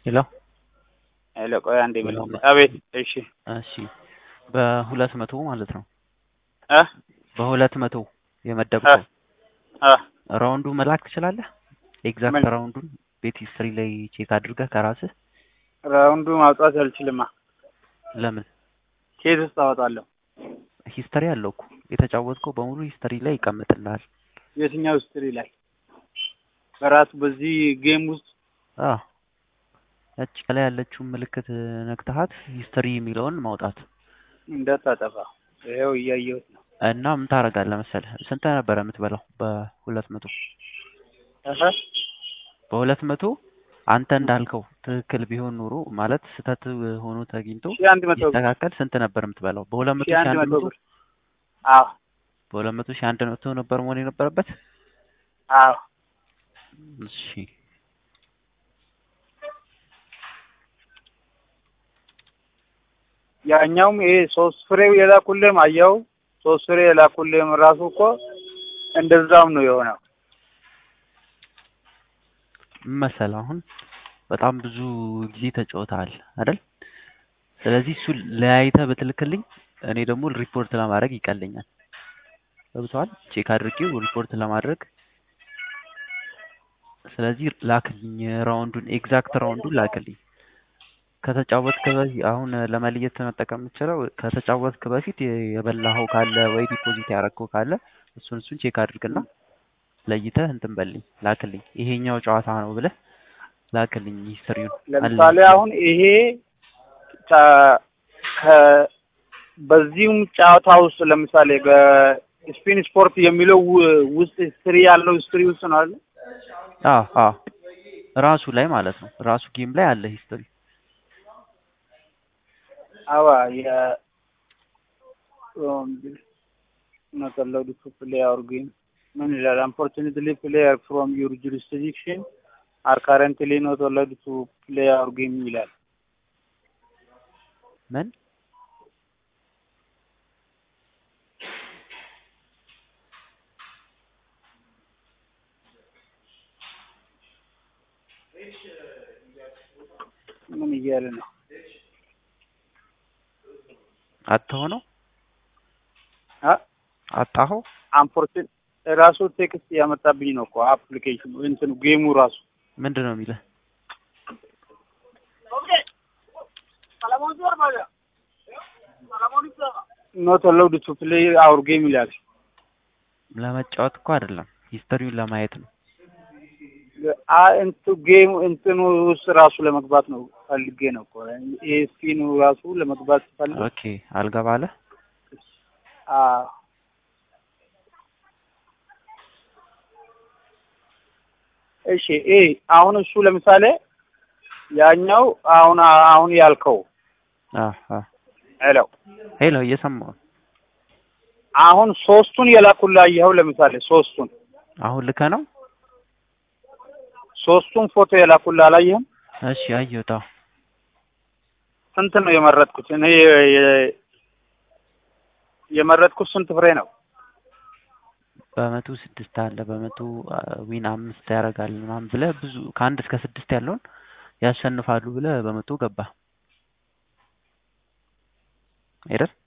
ሄሎ ሄሎ ቆይ አንዴ ሄሎ። መልስ። አቤት። እሺ እሺ በሁለት መቶ ማለት ነው እ በሁለት መቶ የመደብከው አ ራውንዱ መላክ ትችላለህ? ኤግዛክት ምን? ራውንዱን ቤት ሂስትሪ ላይ ቼክ አድርገህ ከራስህ ራውንዱ ማውጣት አልችልማ። ለምን ኬት ውስጥ አወጣለሁ? ሂስተሪ አለው እኮ የተጫወትከው በሙሉ ሂስተሪ ላይ ይቀመጥልሃል። የትኛው ስትሪ ላይ? በራሱ በዚህ ጌም ውስጥ አ ያቺ ከላይ ያለችውን ምልክት ነክተሃት ሂስተሪ የሚለውን ማውጣት እንዳታጠፋ። ይኸው እያየሁት ነው። እና ምን ታደርጋለህ መሰለህ? ስንት ነበረ የምትበላው በሁለት መቶ እህ በሁለት መቶ አንተ እንዳልከው ትክክል ቢሆን ኖሮ ማለት ስህተት ሆኖ ተገኝቶ ሺህ አንድ መቶ ብር ይስተካከል ስንት ነበር የምትበላው? በሁለት መቶ ሺህ ሺህ አንድ አንድ መቶ መቶ ብር። አዎ በሁለት መቶ ሺህ አንድ መቶ ነበር መሆን የነበረበት። አዎ እሺ ያኛውም ይሄ ሶስት ፍሬው የላኩልህም አየኸው? ሶስት ፍሬ የላኩልህም ራሱ እኮ እንደዛም ነው የሆነው። ምን መሰለህ አሁን በጣም ብዙ ጊዜ ተጫውተሃል አይደል? ስለዚህ እሱ ለያይተህ ብትልክልኝ እኔ ደግሞ ሪፖርት ለማድረግ ይቀለኛል። ገብቶሃል? ቼክ አድርጌው ሪፖርት ለማድረግ ስለዚህ ላክልኝ ራውንዱን ኤግዛክት ራውንዱን ላክልኝ። ከተጫወትክ በፊት አሁን ለመለየት መጠቀም የምችለው ከተጫወትክ በፊት የበላኸው ካለ ወይ ዲፖዚት ያደረግከው ካለ እሱን እሱን ቼክ አድርግና ለይተህ እንትን በልኝ ላክልኝ። ይሄኛው ጨዋታ ነው ብለህ ላክልኝ ሂስትሪውን። ለምሳሌ አሁን ይሄ ከ- ከ- በዚሁም ጨዋታ ውስጥ ለምሳሌ በስፒን ስፖርት የሚለው ው- ውስጥ ሂስትሪ ያለው ሂስትሪ ውስጥ ነው አይደል? አዎ አዎ ራሱ ላይ ማለት ነው ራሱ ጌም ላይ አለ ሂስትሪ። አዋ የ not allowed to play our game ምን ይላል? unfortunately player from your jurisdiction are currently not allowed to play our game ይላል። ምን ምን እያለ ነው? አጥተኸው ነው አ አጣኸው? አንፎርቹን ራሱ ቴክስት ያመጣብኝ ነው እኮ አፕሊኬሽኑ እንትኑ ጌሙ ራሱ ምንድን ነው የሚልህ? ኖት አላውድ ቱ ፕሌይ አውር ጌም ይላል። ለመጫወት እኮ አይደለም ሂስተሪውን ለማየት ነው። አ እንቱ ጌም እንትኑ ውስጥ ራሱ ለመግባት ነው ፈልጌ ነው እኮ ይሄ ስፒኑ ራሱ ለመግባት ፈልጌ ኦኬ አልገባለህ? አ እሺ ይሄ አሁን እሱ ለምሳሌ ያኛው አሁን አሁን ያልከው አ አ ሄሎ ሄሎ እየሰማሁ ነው። አሁን ሶስቱን የላኩልህ አየኸው? ለምሳሌ ሶስቱን አሁን ልከህ ነው? ሶስቱን ፎቶ የላኩልህ አላየህም? እሺ አየሁት። አዎ ስንት ነው የመረጥኩት? እኔ የ- የ- የመረጥኩት ስንት ፍሬ ነው? በመቶ ስድስት አለ በመቶ አ፣ ዊን አምስት ያደርጋል ምናምን ብለህ ብዙ ከአንድ እስከ ስድስት ያለውን ያሸንፋሉ ብለህ በመቶ ገባ አይደል?